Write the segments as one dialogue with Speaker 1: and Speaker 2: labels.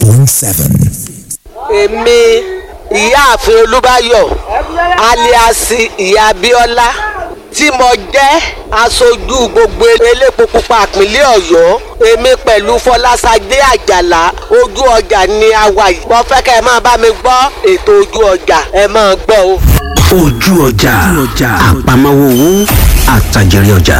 Speaker 1: point seven.
Speaker 2: èmi ìyáàfin olúbáyọ̀ aliasi ìyá abíọ́lá tí mo jẹ́ aṣojú gbogbo elépo pupa ìpínlẹ̀ ọ̀yọ́ èmi pẹ̀lú fọlásadé àjàlá ojú ọjà ni a wà yìí mo fẹ́ kẹ́ ẹ máa bá mi gbọ́ ètò ojú ọjà ẹ máa gbọ́ o.
Speaker 3: ojú ọjà àpamọ́wọ́ owó àtàjèrè ọjà.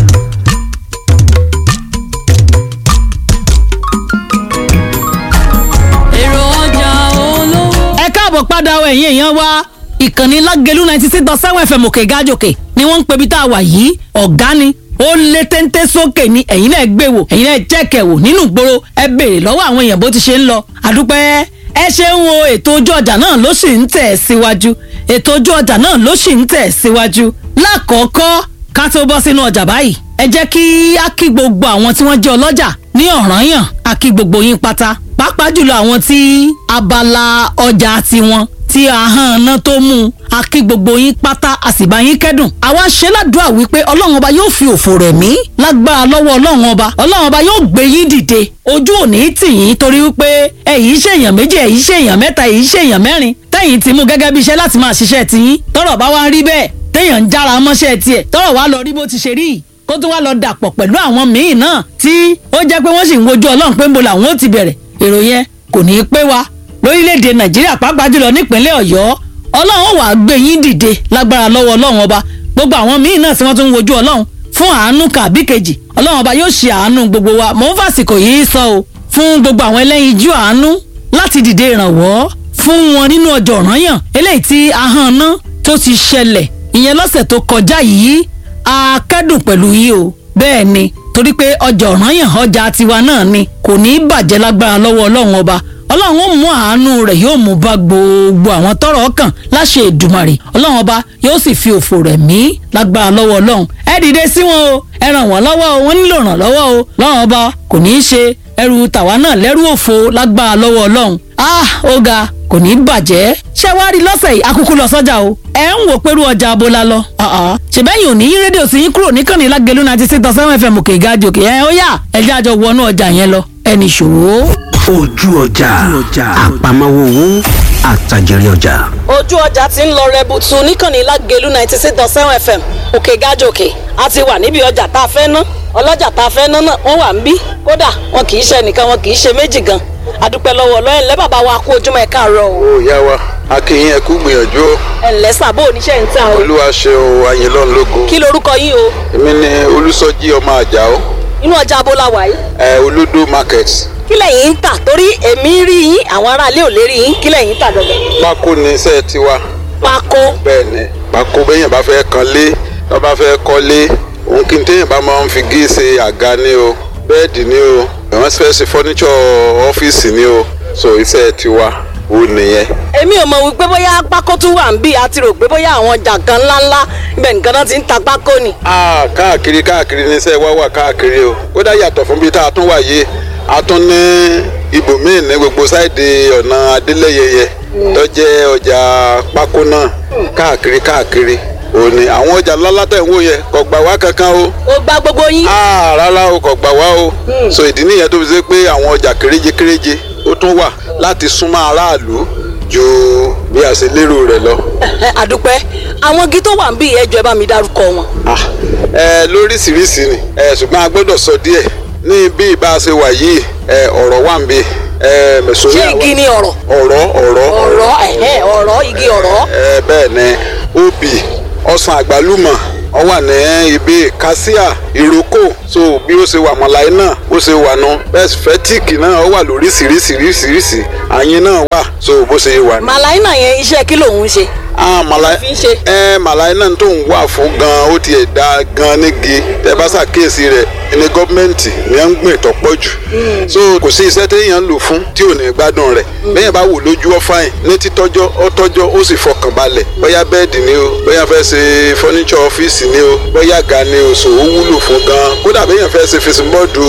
Speaker 4: èrò ọjà olówó.
Speaker 5: ẹ káàbọ̀ padà ọ ẹ̀yin èèyàn wa ìkànnì lágẹ̀lú ninety six dot seven fm òkè gájòkè ni wọ́n ń pebi tá a wà yìí ọ̀gá ni ó lé téńté sókè ni ẹ̀yin náà gbé wò ẹ̀yin náà jẹ́kẹ̀ wò nínú ìgboro ẹ béèrè lọ́wọ́ àwọn èèyàn bó ti ṣe ń lọ àdúpẹ́ ẹ ṣe ń wo ètò ojú ọjà náà ló sì ń tẹ̀ síwájú ètò ojú ọjà náà ló sì ń tẹ̀ síwájú lákọ̀ọ́kọ́ ká tó bọ́ sínú ọjà báyìí ẹ jẹ́ kí á kí gbogbo àwọn tí wọ́n jẹ́ ọlọ́jà ní ọ̀ranyàn á kí gbogbo yín pátá pàápàá jùlọ àwọn tí abala ọjà tiwọn tí ahọ́n náà tó mú un a kí gbogbo yín pátá a sì bá yín kẹ́dùn. àwa ṣe ládùúrà wípé ọlọ́run ọba yóò fi òfò rẹ̀ mí lágbára lọ́wọ́ ọlọ́run ọba ọlọ́run ọba yóò gbé yín dìde ojú òní tì yín torí wípé ẹ̀yin ṣèyàn méjì ẹ̀yin ṣèyàn mẹ́ta ẹ̀yin ṣèyàn mẹ́rin tẹ̀yin ti mú gẹ́gẹ́ bí iṣẹ́ láti máa ṣiṣẹ́ tiyín tọ́rọ̀ bá wá rí bẹ́ẹ̀ téèyàn ń jára mọ́ṣẹ́ tiẹ̀ tọ́rọ̀ wá lọ rí bó ti ṣe rí yìí kó tún wá lọ dàpọ̀ pẹ̀lú àwọn míì náà tí ó jẹ́ pé wọ́n sì ń wojú ọlọ́run pé ń bo làwọn ó ti bẹ̀rẹ̀ èrò yẹn kò ní í pé wa lórílẹ̀‐èdè nàìjíríà pàápàá jùlọ nípínlẹ̀ ọ̀yọ́ ọlọ́run wàá gbé yín dìde lágbára lọ́wọ́ ọlọ́run ọba gbogbo àwọn míì náà tí wọ́n tún ń wojú ọlọ́run fún àánú kàbí kejì ọlọ́run ọba yóò ṣe àánú gbogbo wa mò ń fàsìkò yìí sọ o fún gbogbo àwọn ẹlẹ́yinjú àánú láti dìde ìrànwọ́ fún wọn nínú ọjọ́ ọ̀ranyàn eléyìí tí ahọ́n náà tó ti ṣẹlẹ̀ ìyẹn lọ́sẹ̀ tó kọjá yìí a kẹ́dùn pẹ̀lú yìí o bẹ́ẹ̀ ni torí pé ọjà ọ̀ranyàn ọjà tiwa náà ni kò ní í bàjẹ́ lágbára lọ́wọ́ ọlọ́run ọba ọlọ́run ó mú àánú rẹ̀ yóò mú bá gbogbo àwọn tọ́rọ̀ kàn láṣẹ Èdùmàrè ọlọ́run ọba yóò sì fi òfò rẹ̀ mí lágbára lọ́wọ́ ọlọ́run ẹ dìde sí wọn o ẹ ràn wọ́n lọ́wọ́ o wọ́n nílò ìrànlọ́wọ́ o ọlọ́run ọba kò ní í ṣe ẹrù tàwa náà lẹ́rù òfo lágbára lọ́wọ́ ọlọ́run ah ó ga kò ní í bàjẹ́ ṣé wàá rí lọ́sẹ̀ yìí akúkú lọ sọ́jà o ẹ ń wò pẹ̀lú ọjà abola lọ ṣèbẹ́yìn ò ní yí rédíò sí yín kúrò níkànnì lágẹ̀lú ninety six dot seven fm òkè ìgájì òkè ẹ ó yá ẹ jẹ́ àjọ wọnú ọjà yẹn lọ ẹnì ṣòwò.
Speaker 3: ojú ọjà àpamọ́wọ́ owó àtàjèrè ọjà.
Speaker 5: ojú ọjà ti ń lọ rẹbutu níkànnì lágẹ̀lú ninety six dot seven fm òkè ìgájì òkè a ti wà níbi ọjà tá a fẹ́ ná ọlọ́jà tá a fẹ́ ná náà wọ́n wà ń bí kódà wọn kì í ṣe nìkan wọn kì í ṣe méjì gan adúpẹ́ lọ́wọ́ ọlọ́yìn lẹ́ bàbá wa kú ojúmọ́ ẹ̀ káàárọ̀ o.
Speaker 6: ó yá wa akínyìn ẹkú gbìyànjú o
Speaker 5: ẹ ǹlẹ́ sàbó oníṣẹ́ ń tà o.
Speaker 6: olúwa ṣe o ayinlọ́n lógo
Speaker 5: kí lorúkọ yín o
Speaker 6: èmi ni olùsọjí ọmọ àjàó
Speaker 5: inú ọjà abola wà yìí.
Speaker 6: ẹ olódó market
Speaker 5: kí lẹ̀yin ń tà torí èmi rí yín àwọn aráalé ò lè rí yín kí lẹ̀yin ń tà gangan.
Speaker 6: pákó ni iṣẹ́ tiwa
Speaker 5: pákó
Speaker 6: bẹ́ẹ̀ ni pákó bẹ́yìn bá fẹ́ kan lé tó bá fẹ́ kọ́lé òun kí n téèyàn bá máa ń fi gé ṣe àga ni o bẹ́ẹ̀dì ni o àwọn fẹ́ ṣe fọ́níṣọ̀ ọ́fíìsì ni o so iṣẹ́ tiwa ó nìyẹn.
Speaker 5: èmi ò mọ̀ wípé bóyá pákó tún wà ń bí àti rò pé bóyá àwọn ọjà kan ńláńlá ibẹ̀ nìkan náà ti ń ta pákó ni.
Speaker 6: Ah, káàkiri káàkiri níṣẹ́ wá wà káàkiri o ó dá yàtọ̀ fún bí tá a tún wà yìí a tún ní ibòmíì ní gbogbo sáìdì ọ̀nà adélẹ́yẹyẹ tó jẹ́ ọjà pákó náà káàkiri káàkiri òní àwọn ọjà ńláńlá tẹ̀ ń wò yẹ kò gbà wá kankan o
Speaker 5: ó gba gbogbo yín.
Speaker 6: Ah, rárá o kò gbà wá o so ìdí nìyẹn tó fi ṣe pé àwọn ọjà kéréje kéréje ó tún wà láti súnmọ́ aráàlú ju bí a ṣe lérò rẹ̀ lọ.
Speaker 5: Ẹ, àdúpẹ́ àwọn igi tó wà ń bí ẹjọ́ ẹ bá mi dárúkọ wọn.
Speaker 6: Ah, ẹ lóríṣiríṣi ni ẹ ṣùgbọ́n a gbọ́dọ̀ sọ díẹ̀ ní bí ibà ṣe wà yìí ẹ ọ̀rọ̀ wà ń bí ẹ mẹ̀sọ́rí
Speaker 5: ṣé igi ni ọ̀rọ̀
Speaker 6: ọ̀rọ̀ ọ̀rọ̀
Speaker 5: ọ̀rọ̀ ẹ̀hẹ́ ọ̀rọ̀ igi ọ̀rọ̀.
Speaker 6: ẹ bẹ́ẹ̀ ni obì ọsàn àgbálùmọ̀ ó wà ní ibi kásíà ìrókò so bí ó ṣe wà mọ̀láyé náà ó ṣe wà nù bẹ́ẹ̀ fẹ́tíìkì náà ó wà lóríṣiríṣiríṣiríṣi àyín náà wà so bó ṣe wà nù.
Speaker 5: màláìnà yẹn iṣẹ́ kí lòun ń ṣe.
Speaker 6: ah màláyé
Speaker 5: fi ń ṣe.
Speaker 6: ẹ màláyé náà tó ń wà fún gan ó tiẹ̀ da gan nígi tẹ bá ṣàkíyèsí rẹ̀ ní gọ́ọ̀mẹ̀ntì ni à ń gbìn tó pọ̀ jù so kò sí iṣẹ́ téèyàn ń lò fún tí ò ní gbádùn rẹ̀ bẹ́ẹ̀ bá wò lójú ọ̀fáìn ní títọ́jọ́ ó tọ́jọ́ ó sì fọkàn balẹ̀ bóyá bẹ́ẹ̀dì ni o bóyá fẹ́ ṣe fọ́níṣọ̀ ọ́fíìsì ni o bóyá ga ni o so ó wúlò fún gan kódà bẹ́ẹ̀ fẹ́ ṣe fesibọ́ọ̀dù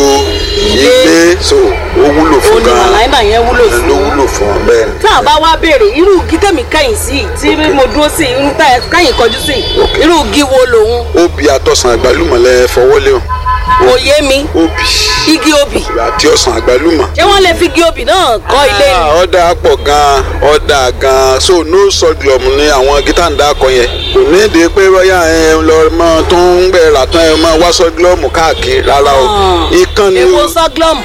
Speaker 6: ilé so ó wúlò fún
Speaker 5: òun ni
Speaker 6: gan
Speaker 5: màláìnà yẹn wúlò
Speaker 6: ló
Speaker 5: fún.
Speaker 6: wúlò fún bẹ́ẹ̀ ni.
Speaker 5: tá a bá wá béèrè irú igi tẹ̀mí kẹ́yìn sí i tí mo dúró sí i irú tá ẹ kẹ́yìn kọjú sí i irú igi wo lòun.
Speaker 6: obì àtọ̀sán àgbálùmọ̀ lẹ fọwọ́ lé o
Speaker 5: òye mi
Speaker 6: obì
Speaker 5: igi obì
Speaker 6: àti ọsàn àgbálùmọ̀.
Speaker 5: ṣé wọ́n lè fi igi obì náà kọ́ ilé ni.
Speaker 6: Ah, ọ̀dà pọ̀ gan-an ọ̀dà gan-an so no sorghum ni àwọn gítà ń dákọ yẹn kò ní ìdí pé bóyá ẹ lọ mọ tó ń gbẹ ràtàn ẹ mọ wá sorghum káàkiri rárá o ikán ni
Speaker 5: èwo
Speaker 6: o
Speaker 5: sọ́glọ́mù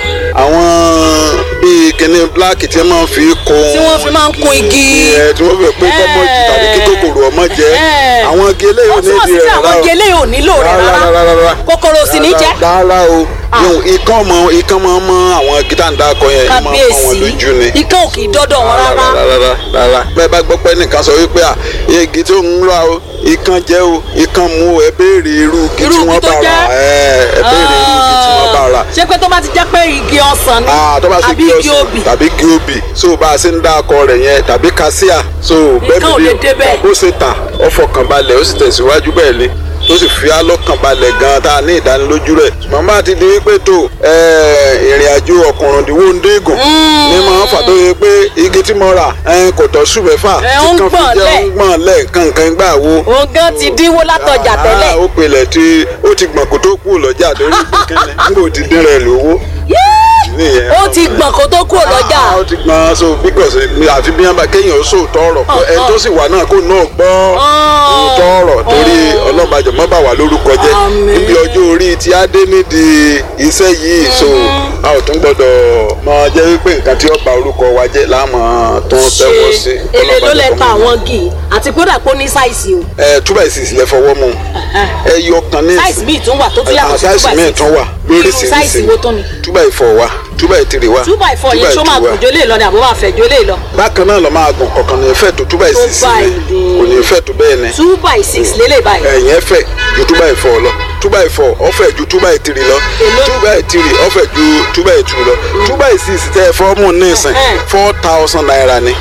Speaker 6: àwọn bíi kíní black tí wọ́n máa ń fi kun
Speaker 5: tí wọ́n fi máa ń kun igi.
Speaker 6: ẹ tí wọ́n fi pé kọ́mọ jù tàbí kí kòkòrò ọmọ jẹ
Speaker 5: Eh.
Speaker 6: àwọn igi eléyìí ò
Speaker 5: ó
Speaker 6: ní
Speaker 5: túmọ̀
Speaker 6: ìdí
Speaker 5: sí
Speaker 6: rẹ̀
Speaker 5: pé àwọn
Speaker 6: rárá o
Speaker 5: igi eléyìí ò nílò rẹ̀ rárá kòkòrò sì ní jẹ́.
Speaker 6: rárá o yóò ikán mọ ikán mọ mọ àwọn gítà ń dákọ yẹn máa ń fọ wọn
Speaker 5: kábíyèsí
Speaker 6: lójú ni
Speaker 5: ikán ò kì í dọ́dọ̀ wọn rárá.
Speaker 6: rárá rárá bẹ́ẹ̀ bá gbọ́ pé nìkan sọ wípé à igi tó ń ra o ikán jẹ́ o ikán mú o ẹ béèrè irú igi
Speaker 5: Irú
Speaker 6: tí
Speaker 5: igi
Speaker 6: wọ́n
Speaker 5: tó
Speaker 6: bá ra
Speaker 5: jẹ́?
Speaker 6: ẹ ẹ béèrè irú igi tí wọ́n bá ra.
Speaker 5: ṣé pé tó bá ti jẹ́ pé igi ọsàn ni
Speaker 6: Ah, tó bá ṣe
Speaker 5: àbí
Speaker 6: igi
Speaker 5: igi
Speaker 6: ọsàn
Speaker 5: obì
Speaker 6: tàbí igi obì so bá a ṣe ń dá akọ rẹ̀ yẹn tàbí kásíà so
Speaker 5: Ikán ò lè débẹ̀.
Speaker 6: ó ṣe tà ó fọkàn balẹ̀ ó sì tẹ̀síwájú bẹ́ẹ̀ ni tó sì fi alọ́kàn balẹ̀ gan-an tá a ní ìdánilójú rẹ̀ ṣùgbọ́n bá a ti di wípé tó ìrìn àjò ọkùnrin ìdíwọ́ ń dégùn ní máa ń fà tó yẹ pé igi tí mo rà eh, kò tọ́ sùn mẹ́fà
Speaker 5: Ẹ, ó ń
Speaker 6: tí kan fi
Speaker 5: gbọ̀n
Speaker 6: jẹ́
Speaker 5: lẹ̀.
Speaker 6: ó ń gbọ̀n lẹ̀ kankan gbà wo
Speaker 5: òun gan ti dínwó látọjà tẹ́lẹ̀.
Speaker 6: Ah, ó pilẹ̀ tí ó ti gbọ̀n kó tó kú lọ́jà lórí kíkẹ́ni nígbà ó ti dín rẹ̀ lówó nìyẹn.
Speaker 5: ó ti gbọ̀n kó tó kúrò lọ́jà.
Speaker 6: Ah, ó ti gbọ́n so because mi àfi bí wọ́n bá kéèyàn sóòótọ́ ọ̀rọ̀ pé ẹni tó sì wà náà kó náà gbọ́ òótọ́ ọ̀rọ̀ torí ọlọ́mọdé mọ́ bá wà lórúkọ jẹ́
Speaker 5: Àmín.
Speaker 6: níbi ọjọ́ orí tí a dé nídìí iṣẹ́ yìí so a ò tún gbọ́dọ̀ máa jẹ́ wípé nǹkan tí ó ba orúkọ wa jẹ́ láàmú tó ń tẹ́wọ́ sí.
Speaker 5: èlé ló lẹ
Speaker 6: Ọlọ́mọdé
Speaker 5: ta
Speaker 6: kọ́ mọ́.
Speaker 5: àwọn gì àti kódà kó ní sáìsì o.
Speaker 6: ẹ two by six lẹ fọwọ́ mu ẹ yọ kan ní
Speaker 5: sáìsì míì tún wà tó tún yàtọ̀ sí
Speaker 6: sáìsì
Speaker 5: two by
Speaker 6: míì
Speaker 5: six.
Speaker 6: tún wà
Speaker 5: irú sáìsì wo tó ni.
Speaker 6: two by four wà two by three wà
Speaker 5: two by four yẹn ṣó máa gùn jólè lọ ni àbó máa fẹ̀ jólè lọ.
Speaker 6: bákan náà lọ máa gùn kọ̀ọ̀kan ní ìfẹ́ tó two by
Speaker 5: Tó
Speaker 6: six
Speaker 5: báyìí
Speaker 6: ni
Speaker 5: ni.
Speaker 6: kò ní ìfẹ́ tó bẹ́ẹ̀ ni
Speaker 5: two by six lélẹ̀ báyìí.
Speaker 6: ẹ̀yìn ẹ̀fẹ̀ ju two by four lọ two by four ọ̀fẹ́ ju two by three lọ
Speaker 5: Èló?
Speaker 6: two by three ọ̀fẹ́ ju two by two lọ two by six tẹ́ ẹ fọ́ mú ní ìsìn
Speaker 5: Ẹ̀hẹ́n.
Speaker 6: four thousand naira ni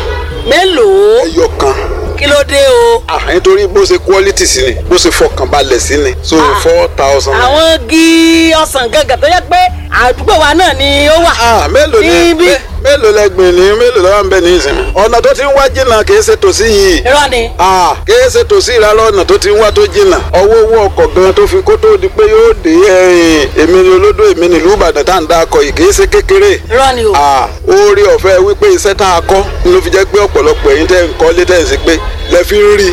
Speaker 5: mélòó
Speaker 6: ẹyọ kan
Speaker 5: kí ló dé o.
Speaker 6: ah nítorí bó ṣe quality sí ni bó ṣe fọkàn balẹ̀ sí ni so four thousand naira.
Speaker 5: àwọn igi ọsàn gangan tó yẹ pé àdúgbò wa náà ni ó wà.
Speaker 6: ah mélòó ni
Speaker 5: Níbí.
Speaker 6: mé- mélòó lẹgbìn ní mélòó lọ́wọ́ ń bẹ ní ìsìn ọ̀nà tó ti ń wá jìnnà kì í ṣe tòsí yìí
Speaker 5: irọ́ ni.
Speaker 6: ah kì í ṣe tòsí ìrarọ̀ ọ̀nà tó ti ń wá tó jìnnà ọwọ́ owó ọkọ̀ gan tó fi kó tó di pé yóò dé ẹ̀yìn èmi ni olódò èmi ni ìlú Ìbàdàn tá à ń dá akọ yìí kì í ṣe kékeré
Speaker 5: irọ́ ni o.
Speaker 6: ah orí ọ̀fẹ́ wípé iṣẹ́ tá a kọ́ ló fi jẹ́ pé ọ̀pọ̀lọpọ̀ ẹ̀yin tẹ́ ń kọ́ lé tẹ́ ń sí pé lẹ fi ń rí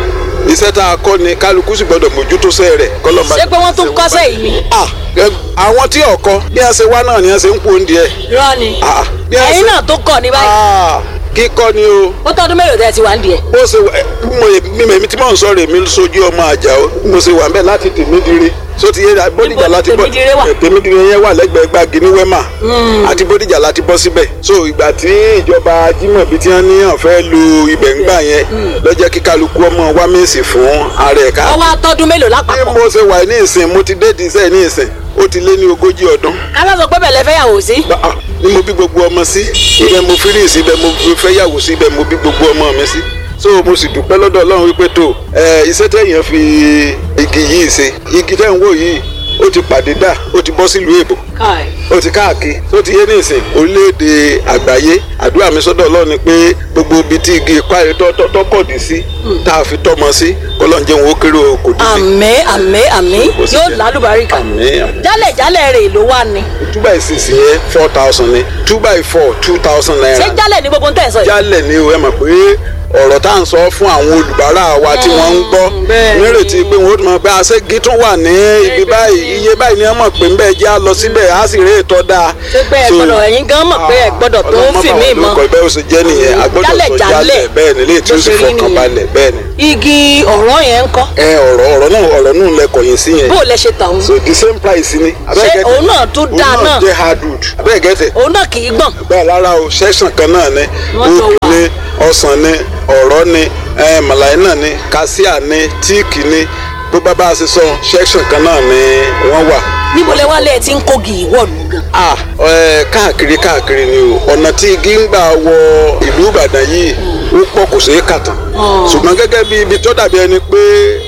Speaker 6: iṣẹ́ tá a kọ́ ni kálukú sì gbọ́dọ̀ mójútó sẹ́ rẹ̀ kọ́lọ́mà
Speaker 5: ṣé pé wọ́n tún kọ́sẹ̀ yìí ni.
Speaker 6: ah ẹ- àwọn tí ọkọ bí a ṣe wá náà ni a ṣe ń kú oúnjẹ
Speaker 5: irọ́ ni.
Speaker 6: ah bí a
Speaker 5: ẹ̀yin
Speaker 6: ṣe
Speaker 5: náà tó kọ̀ ní báyìí.
Speaker 6: ah kíkọ́ ni o
Speaker 5: ó tọ́dún mélòó tẹ́ ẹ ti wà ń di ẹ̀.
Speaker 6: bó ṣe wà mo mi èmi tí mò ń sọ̀rọ̀ èmi sojú ọmọ àjà o bí mo ṣe wà bẹ́ẹ̀ láti tèmídìrí so ti yé bódìjà
Speaker 5: Níbo
Speaker 6: láti bọ́
Speaker 5: Tèmídìrí wà?
Speaker 6: ẹ, tèmídìrí yẹn wà lẹ́gbẹ̀ẹ́ gbági ní wẹ́mà àti bódìjà láti bọ́ síbẹ̀ so ìgbà tí ìjọba Ajímọ̀bí tí wọ́n ní wọ́n fẹ́ lu ibẹ̀ ńgbà yẹn lọ́jọ́ kí kálukú ọmọ wa mèsì fún ààrẹ ẹ̀ka
Speaker 5: wọ́n wá tọ́dún mélòó
Speaker 6: bí
Speaker 5: lápapọ̀.
Speaker 6: mo ṣe wà ní ìsìn mo ti dé ìdíṣẹ́ ní ìsìn ó ti lé ní ogójì ọdún
Speaker 5: kálá sọ pé bẹ̀lẹ̀ fẹ́ yàwó sí.
Speaker 6: Ba- ah, ni mo bí gbogbo ọmọ sí ibẹ̀ mo fi rí sí ibẹ̀ mo fi fẹ́ yàwó sí ibẹ̀ mo bí gbogbo ọmọ mi sí so mo sì dúpẹ́ lọ́dọ̀ Ọlọ́run wípé tó ẹ iṣẹ́ tẹ̀yàn fi igi yìí ṣe igi tẹ̀ ń wò yìí ó ti pàdé dà ó ti bọ́ sílùú èbò
Speaker 5: káì.
Speaker 6: ó ti káàkiri tó ti yé ní ìsìn orílẹ̀-èdè àgbáyé àdúrà mi sọ́dọ̀ Ọlọ́run ni pé gbogbo ibi tí igi ìpáyé tọ́kọ̀dì sí tá a fi tọ́mọ sí kọ́lọ́n jẹun ó kéré o kò dì sí.
Speaker 5: àmín àmín àmín
Speaker 6: Kò sí
Speaker 5: yóò
Speaker 6: jẹ́.
Speaker 5: lálùbáríkà.
Speaker 6: Àmín, àmín.
Speaker 5: jálẹ̀ jálẹ̀ rẹ̀ ló wà ní.
Speaker 6: two by six yẹn four thousand ni two by four two thousand naira.
Speaker 5: ṣé jálẹ̀ ní gbogbo ń tẹ̀ sọ yìí.
Speaker 6: jálẹ̀ ni o ẹ mọ̀ pé ọ̀rọ̀ tá à ń sọ fún àwọn olùbárà wa tí wọ́n ń gbọ́
Speaker 5: bẹ́ẹ̀ ni.
Speaker 6: nírètí pé wọ́n ó tún mọ̀ pé aṣẹ́gi tún wà ní ibi báyìí iye báyìí ni wọ́n mọ̀ pé ń bẹ́ẹ̀ jẹ́ á lọ síbẹ̀ á sì rí ètò dáa.
Speaker 5: ṣé pé ẹ
Speaker 6: So,
Speaker 5: gbọ́dọ̀ ẹ̀yin gan mọ̀ pé ẹ gbọ́dọ̀ tó ń fì mí mọ́.
Speaker 6: ọlọ́mọ bẹ́ẹ̀ ó ṣe jẹ́ nìyẹn a gbọ́dọ̀
Speaker 5: Jálẹ̀,
Speaker 6: sọ
Speaker 5: jálẹ̀.
Speaker 6: jálẹ̀ bẹ́ẹ̀ ni léyìí tí ó
Speaker 5: Bó
Speaker 6: sì
Speaker 5: ṣe rí
Speaker 6: fọkàn
Speaker 5: nìyẹn.
Speaker 6: balẹ̀ bẹ́ẹ̀ ni.
Speaker 5: igi ọ̀rọ̀ yẹn ń kọ́.
Speaker 6: ẹ ọ̀rọ̀ ọ̀rọ̀ náà ọ̀rọ̀ náà lẹkọ̀ yín sí yẹn
Speaker 5: bó o lẹ ṣe tàn
Speaker 6: so the same price ni.
Speaker 5: Ṣé òun náà tún dáa
Speaker 6: òun
Speaker 5: náà?
Speaker 6: náà jẹ́ hardwood abẹ́ẹ̀ gẹ́tẹ̀
Speaker 5: òun náà kì í gbọ̀n.
Speaker 6: bẹ́ẹ̀ lára o section kan náà ni
Speaker 5: Wọ́n jọ
Speaker 6: oak
Speaker 5: wà.
Speaker 6: ni ọsàn ni ọ̀rọ̀ ni eh, màláìnà ni kásíà ni tíìkì ni bó bá bá a ṣe sọ section kan náà ni wọ́n wà.
Speaker 5: níbo lẹ wá lẹ ti ń kógi ìwọ́ọ̀lù gan.
Speaker 6: ah ẹ káàkiri káàkiri ni o ọ̀nà tí igi ń gbà wọ ìlú Ìbàdàn yìí ó pọ̀ kò ṣeé kà tán ṣùgbọ́n gẹ́gẹ́ bí ibi tó dàbí ẹni pé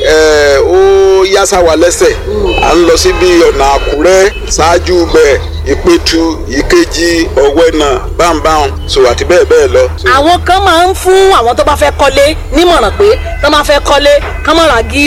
Speaker 6: ẹ, ó yásá wa lẹ́sẹ̀ à ń lọ síbi ọ̀nà Àkúrẹ́ ṣáájú bẹ́ẹ̀ Ìpẹ̀tù Ìkejì Ọ̀wẹ́nà báńbáń so àti bẹ́ẹ̀ bẹ́ẹ̀ lọ. So,
Speaker 5: àwọn kan máa ń fún àwọn tó bá fẹ́ kọ́lé nímọ̀ràn pé tó bá fẹ́ kọ́lé kán má ra gílẹ̀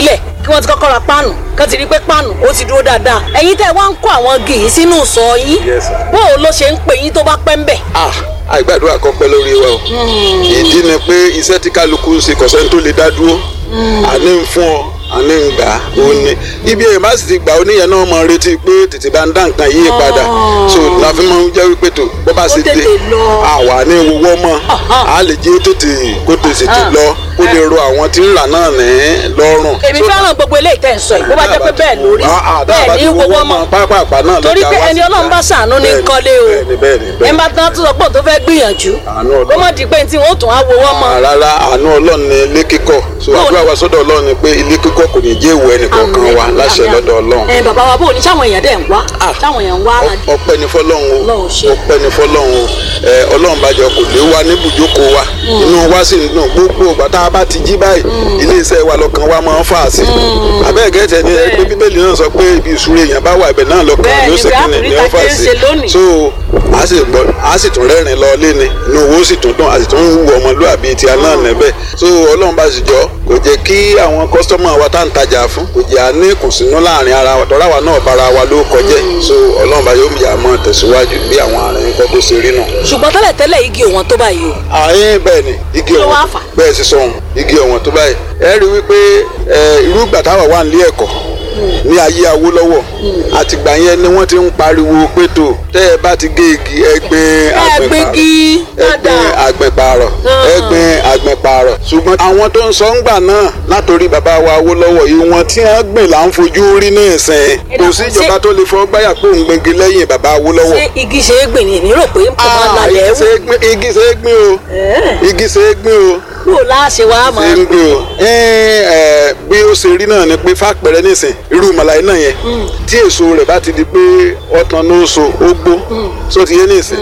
Speaker 5: kí wọ́n ti kọ́kọ́ ra páànù kán ti rí pé páànù ó ti dúró dáadáa ẹ̀yin tẹ́ ẹ wá ń kó àwọn igi yìí sínú sọ yín
Speaker 6: Yes, sir.
Speaker 5: bó o ló ṣe ń pè yín tó bá pẹ́ ń bẹ̀.
Speaker 6: ah àìgbàdúrà kan pẹ́ lórí wa o ìdí ni pé iṣẹ́ tí kálukú ń ṣe kọ̀sẹ́ tó lè dá dúró àní ń fún ọ àní ń gbà ó ní ibi èèyàn bá sì ti gbà ó níyẹn náà mọ retí pé tètè bá ń dá nǹkan yí padà so la fi máa ń jẹ́ wípé tó bó bá
Speaker 5: Ó
Speaker 6: sì dé
Speaker 5: tètè lọ.
Speaker 6: àwa ní wọ́wọ́ mọ́ a lè jẹ́ ó tètè kó tètè
Speaker 5: Ah.
Speaker 6: lọ kó lè ro àwọn tí ń rà náà ní lọ́rùn.
Speaker 5: èmi
Speaker 6: So,
Speaker 5: fẹ́ràn gbogbo eléyìí tẹ́ ẹ̀ ń sọ yìí bó bá jẹ́ pé bẹ́ẹ̀ lórí
Speaker 6: Ah, ah, tá a bá
Speaker 5: bẹ́ẹ̀
Speaker 6: ti
Speaker 5: ní
Speaker 6: wọ́wọ́
Speaker 5: gbogbo
Speaker 6: mọ́
Speaker 5: ọmọ
Speaker 6: pápápá náà
Speaker 5: torí
Speaker 6: lọ́jà
Speaker 5: pé
Speaker 6: wá
Speaker 5: ẹni
Speaker 6: sí
Speaker 5: ọlọ́run bá ṣàánú ní
Speaker 6: Bẹ́ẹ̀ni,
Speaker 5: kọ́lé o
Speaker 6: bẹ́ẹ̀ni, bẹ́ẹ̀ni,
Speaker 5: ẹ
Speaker 6: bẹ́ẹ̀ni.
Speaker 5: bá tán tó sọ pé òun tó fẹ́ gbìyànjú
Speaker 6: Àánú
Speaker 5: ó
Speaker 6: Ọlọ́run.
Speaker 5: mọ̀ di pé tí wọ́n tún á wo wọ́n mọ́
Speaker 6: Ah, rárá àánú ọlọ́run ni ilé kíkọ́ so
Speaker 5: Bóò
Speaker 6: àdúrà
Speaker 5: ni-
Speaker 6: wa sọ́dọ̀ ọlọ́run ni pé ilé kíkọ́ kò ní jẹ́ ìwọ ẹnìkọ̀ọ̀kan wa láṣẹ lọ́dọ̀ ọlọ́run
Speaker 5: ẹ bàbá wa bò ní sáwọn èèyàn dẹ̀ ń wá
Speaker 6: Ah.
Speaker 5: sáwọn èèyàn ń wá ara
Speaker 6: Ọ- ọpẹ́ ni fọ́lọ́run o
Speaker 5: Ọlọ́run ṣe.
Speaker 6: ọpẹ́ ni fọ́lọ́run o ẹ ọlọ́run bàjẹ́ kò lé wa ní ibùjókòó wa inú wa sì ń dùn gbogbo ìgbà tá a bá ti jí báyìí ilé iṣẹ́ wa lọ́kàn wa máa ń fà sí abẹ́ẹ̀gẹ́tẹ̀ ni ẹgbẹ́ bíbélì náà sọ pé ibi ìṣúra èèyàn bá wà ibẹ̀ náà lọ́kàn
Speaker 5: Bẹ́ẹ̀
Speaker 6: yóò
Speaker 5: ni,
Speaker 6: ṣe
Speaker 5: bí
Speaker 6: kí ni
Speaker 5: Áfíríkà
Speaker 6: ni ó fà
Speaker 5: ṣe ń
Speaker 6: sí
Speaker 5: ṣe lónìí.
Speaker 6: so a sì gbọ́ a sì tún rẹ́rìn lọ lé ni inú owó sì tún dùn a sì tún wù ọmọlúwàbí ti aná níbẹ̀ so ọlọ́run bá sì jọ kò jẹ́ kí àwọn kọ́sítọ́mà wa tá à ń tajà fún kò jẹ́ àní kùnsínú láàrin ara wa tọ́ra wa náà bára wa ló kọjẹ́ so ọlọ́run bá yóò yà á mọ́ tẹ̀síwájú bí àwọn àárín kọ́ tó ṣe rí nù.
Speaker 5: ṣùgbọ́n tẹ́lẹ̀ tẹ́lẹ̀ igi òwọ̀n tó báyìí o
Speaker 6: àyìn bẹ́ẹ̀ ni igi
Speaker 5: Kí ló
Speaker 6: ọ̀wọ̀n
Speaker 5: wá fà?
Speaker 6: bẹ́ẹ̀ sì sọ̀hún igi ọ̀wọ̀n tó báyìí ẹ rí i wípé ẹ, irú ìgbà táwa wà nílé ẹ̀kọ́ ní ayé Awólọ́wọ̀ àtìgbà yẹn ni wọ́n ti ń pariwo pé tó tẹ́ ẹ bá ti gé igi ẹgbẹ́
Speaker 5: ẹgbẹ́gi
Speaker 6: ẹgbẹ́
Speaker 5: dáadáa
Speaker 6: àgbẹ̀pààrọ̀
Speaker 5: Ah.
Speaker 6: ẹgbẹ́ àgbẹ̀pààrọ̀ ṣùgbọ́n àwọn tó ń sọ ń gbà náà látòrí bàbá wa Awólọ́wọ̀ yìí wọ́n tí wọ́n gbìn là ń fojú rí ní ìsìn kò sí ìjọba tó lè fọ́ gbáyà pé òun gbẹ̀ngì lẹ́yìn bàbá Awólọ́wọ̀
Speaker 5: ṣé igi ṣe é gbìn ní èmi rò pé ń pọ̀ máa
Speaker 6: Ah,
Speaker 5: lálẹ́
Speaker 6: igi ṣe é
Speaker 5: wù
Speaker 6: gbìn- igi ṣe é gbìn o igi ṣe é gbìn o
Speaker 5: kúrò láṣẹ wa mọ́
Speaker 6: ṣe ń gbé o ẹ ẹ bí ó ṣe rí náà ni pé fàpẹrẹ nísìn irú màláyé náà yẹn tí èso rẹ̀ bá ti di pé ọtàn ló so ó gbó so ti yé nísìn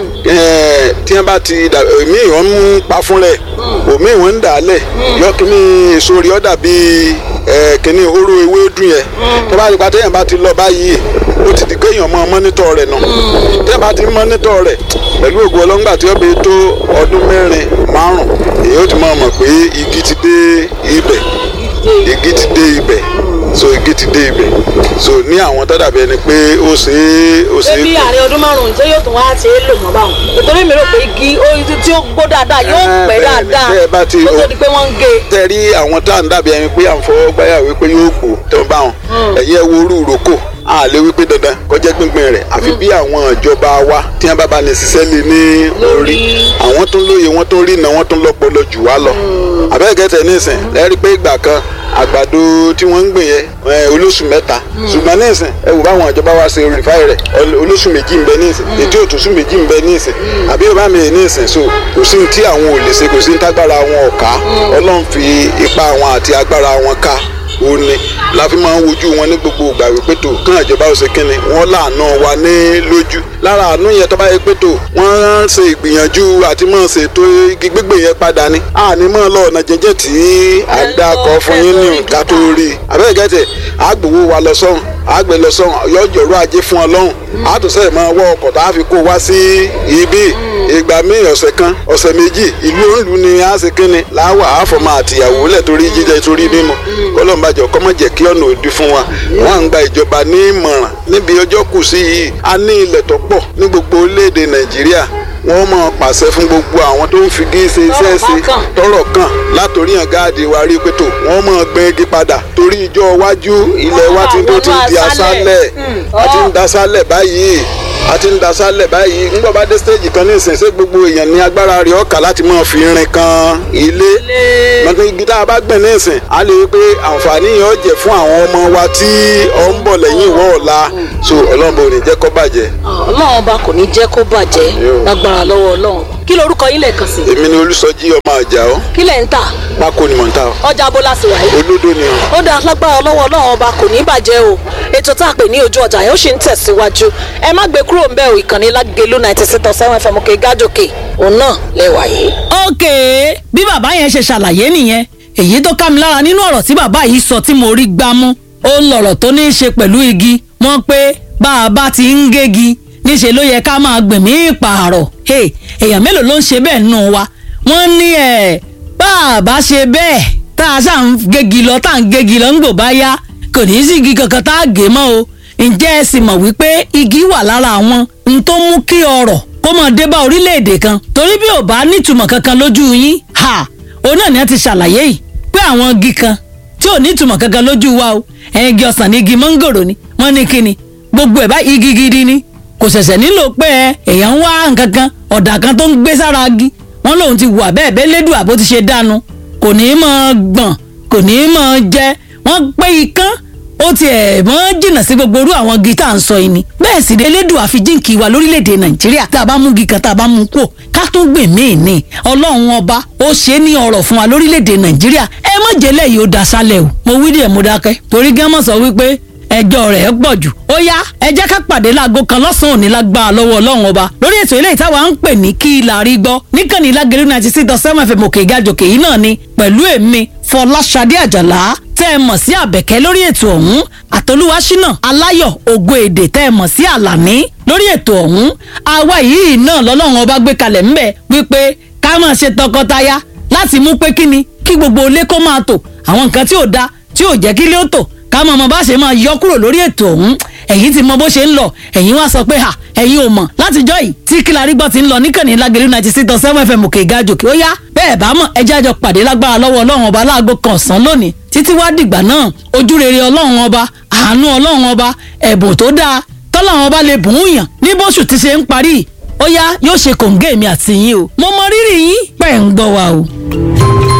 Speaker 6: ẹ tí wọn bá ti dà èmi wọn ń pa fún rẹ òmí wọn ń dà á lẹ yọ kíní èso rẹ̀ ọ dàbí ẹ kíní oró ewédú yẹn tó bá ti pa téèyàn bá ti lọ báyìí ó ti di kéèyàn mọ mọ́nítọ̀ rẹ̀ nù téèyàn bá ti mọ́nítọ̀ rẹ̀ pẹ̀lú ògùn ọlọ́ngbà tí ó bẹ tó ọdún mẹ́rin márùn èyí ó ti máa mọ̀ pé igi ti dé ibẹ̀ igi ti dé ibẹ̀ so igi ti dé ibẹ̀ so ní àwọn tó dàbí ẹni pé ó ṣe é ó ṣe
Speaker 5: ṣé bí
Speaker 6: é
Speaker 5: àárín ọdún márùn-ún ṣé yóò tún wá ṣe é lò mọ́ báwọn nítorí mi rò pé igi ó- tí ó gbó dáadáa yóò
Speaker 6: Eh,
Speaker 5: pẹ́
Speaker 6: bẹ́ẹ̀ ni,
Speaker 5: dáadáa
Speaker 6: tẹ́ ẹ bá ti-
Speaker 5: kó tó di pé wọ́n ń gé e.
Speaker 6: tẹ́rí àwọn tá à ń dàbí ẹni pé à ń fọwọ́ gbáyà wípé yóò gbò tó ń bá wọn ẹ̀yẹ wo orú ìrókò a lè wípé dandan kọjá gbíngbin rẹ̀ àfi bí àwọn ìjọba wa tí wọ́n bá bá ní ṣiṣẹ́ lé ní orí àwọn tó ń lóye wọ́n tó ń rí iná wọ́n tó ń lọ́pọlọ jù wá lọ àbẹ́ẹ̀kẹ́tẹ̀ nísìn lẹ́rí pé ìgbà kan àgbàdo tí wọ́n ń gbìn yẹn ẹ, olóṣù mẹ́ta ṣùgbọ́n nísìn ẹ wò báwọn ìjọba wa ṣe rìfáì rẹ̀ ọl- olóṣù méjì ń bẹ nísìn ètò òtúnṣù méjì ń bẹ nísìn àbí yorùbá mi nísìn so kò sí ní tí àwọn ò lè ṣe kò sí ní tágbára wọn ò ká ọlọ́run fi ipá wọn àti agbára wọn ká ó ní la fi máa ń wojú wọn ní gbogbo ìgbà wípé tó kán ìjọba ó ṣe kínni wọn láàánú wa ní lójú lára àánú yẹn tó bá yẹ pé tó wọn ṣe ìgbìyànjú àti máa ṣètò igi gbígbé yẹn padà ni àní máa lọ ọ̀nà jẹjẹ tí àdàkọ fún yín ní nǹkan tó rí i àbẹ́rẹ́ gẹ́tẹ̀ àgbòwò wa lọ sọ́hùn àgbẹ̀ lọ sọ́hùn yọjọ̀rọ̀ ajé fún ọ lọ́hùn àtúnṣe máa wọ ọkọ̀ tá a fi kó wá sí ibi ìgbà míì ọ̀sẹ̀ kan ọ̀sẹ̀ méjì ìlú òǹlù ni a ṣe kínni láwà àfọmọ àtìyàwó lẹ̀ torí jíjẹ torí mímu kọlọ́mbàjọ kọ́mọ jẹ́ kí ọ̀nà òdi fún wa wọ́n à ń gba ìjọba ní ìmọ̀ràn níbi ọjọ́ kù sí yìí a ní ilẹ̀ tó pọ̀ ní gbogbo orílẹ̀-èdè nàìjíríà wọ́n máa pàṣẹ fún gbogbo àwọn tó ń fi gí ṣe iṣẹ́ ṣe
Speaker 5: Tọ́rọ̀ bá kàn.
Speaker 6: tọ́rọ̀ kàn látòrí hàn gáàdì wa rí pé tó wọ́n máa gbin igi padà torí ìjọ iwájú ilẹ̀ wa ti tó ti di aṣálẹ̀ a ti ń daṣálẹ̀ báyìí a ti ń daṣálẹ̀ báyìí ńgbọ́ bá dé stage kan ní ìsìn ṣé gbogbo èèyàn ní agbára rẹ̀ ọ̀kà láti máa fi rin kan ilé mọ̀tò igi tá a bá gbìn ní ìsìn a lè rí i pé àǹfààní yẹn ó jẹ́ fún àwọn ọmọ wa tí ó ń bọ̀ lẹ́yìn ìwọ́ ọ̀la so ọlọ́run bò ní jẹ́ kó bàjẹ́
Speaker 5: ọlọ́run ọba kò ní jẹ́ kó bàjẹ́
Speaker 6: Yóò.
Speaker 5: lágbára lọ́wọ́ ọlọ́run kí lorúkọ yín lẹ́ẹ̀kan sí
Speaker 6: èmi ni olùsọjí ọmọ àjà ọ
Speaker 5: kí lẹ̀ ń tà
Speaker 6: pákó ni mò ń ta ọ
Speaker 5: ọjà abọ́lá sì wáyé
Speaker 6: olódò ni ọ.
Speaker 5: ó dá lágbára lọ́wọ́ ọlọ́run ọba kò ní bàjẹ́ o ètò tá a pè ní ojú ọjà yẹn ó sì ń tẹ̀síwájú ẹ má gbé kúrò ń bẹ̀ ò ìkànnì lágẹ̀lú ninety six point seven fm òkè gájòkè òun náà lẹ́wà yìí.
Speaker 1: ókè bí bàbá yẹn ṣe ṣàlàyé nìyẹn èyí tó ká mi lára nínú ọ̀rọ̀ tí bàbá yìí sọ tí mo rí gbámú ó ń lọ̀rọ̀ tó ní í ṣe pẹ̀lú igi wọ́n pé bá a bá ti ń gégi níṣẹ́ ló yẹ ká máa gbẹ̀mí ìpààrọ̀ Hey, èèyàn mélòó ló ń ṣe bẹ́ẹ̀ nù wa wọ́n ní ẹ̀ bá a bá ṣe bẹ́ẹ̀ tá a ṣáà ń gégi lọ tá à ń gégi lọ ń gbò bá yá
Speaker 5: kò ní í sí igi kankan tá a gé mọ́ o ǹjẹ́ ẹ sì mọ̀ wípé igi wà lára àwọn n tó mú kí ọrọ̀ kó mọ̀ dé bá orílẹ̀-èdè kan torí bí ò bá nítumọ̀ kankan lójú yín ha òun náà ni a ti ṣàlàyé yìí pé àwọn igi kan tí ò nítumọ̀ kankan lójú wa o igi ọsàn ní igi mọ́ngòrò ni wọ́n ní kíni gbogbo ẹ̀ bá igi gidi ni kò ṣẹ̀ṣẹ̀ nílò pé ẹ èèyàn ń wá nǹkan kan ọ̀dà kan tó ń gbé sára igi wọ́n lòun ti wà bẹ́ẹ̀ bẹ́ẹ̀ lédùn àbó ti ṣe dánu kò ní í mọ̀ gbọ̀n kò ní í mọ̀ jẹ wọ́n pé ikán ó ti ẹ̀ mọ́ jìnnà sí gbogbo orú àwọn igi tá à ń sọ yìí ni bẹ́ẹ̀ sì ni elédùn àfijíǹkì wa lórílẹ̀‐èdè nàìjíríà tá a bá mú igi kan tá a bá mú kú ká tún gbè míì ní ọlọ́run ọba ó ṣe é ní ọrọ̀ fún wa lórílẹ̀‐èdè nàìjíríà ẹ má jẹ́lẹ̀ yìí ó daṣálẹ̀ o mo wí díẹ̀ mo dákẹ́ torí gẹ́mọ̀ sọ wípé ẹjọ́ rẹ̀ pọ̀ jù ó yá ẹ jẹ́ ká pàdé láago kan lọ́sàn-án òní lágbára lọ́wọ́ ọlọ́run ọba lórí ètò ilé ìtawà ń pè ní kí la rí gbọ́ níkànnì lágẹ̀rẹ́ ninety six dot seven fm òkè ìgàjòkè yìí náà ni pẹ̀lú èmi fọláṣadé àjàlá tẹ́ ẹ mọ̀ sí àbẹ̀kẹ́ lórí ètò ọ̀hún àtolúwaṣínà aláyọ̀ ògo èdè tẹ́ ẹ mọ̀ sí àlàní lórí ètò ọ̀hún àwa yìí náà lọ́lọ́run ọba gbé kalẹ̀ ńbẹ̀ wípé ká máa ṣe tọkọtaya láti mú pé kíni kí gbogbo ilé kó máa tò àwọn nǹkan tí ò da tí ò jẹ́ kí ilé ó tò ká mọ̀ ọmọ bá ṣe máa yọ kúrò lórí ètò ọ̀hún ẹ̀yin ti mọ bó ṣe ń lọ ẹ̀yin wá sọ pé ha ẹ̀yin ò mọ̀ látijọ́ yìí tí kílárí gbọ́ ti ń lọ níkànnì lágẹ̀rẹ́ ninety six dot seven fm òkè ìgàjòkè ó yá bẹ́ẹ̀ bá mọ̀ ẹjẹ́ àjọ pàdé lágbára lọ́wọ́ ọlọ́run ọba láago kan ọ̀sán lónìí títí wá dìgbà náà ojú rere ọlọ́run ọba àánú ọlọ́run ọba ẹ̀bùn tó dáa tọ́lọ́run ọba lè bùn ún yàn ní bóṣù ti ṣe ń parí ó yá yóò ṣe kòǹgẹ́ mi àti yín o mo mọ rírì yín pẹ̀ ń gbọ́ wa o.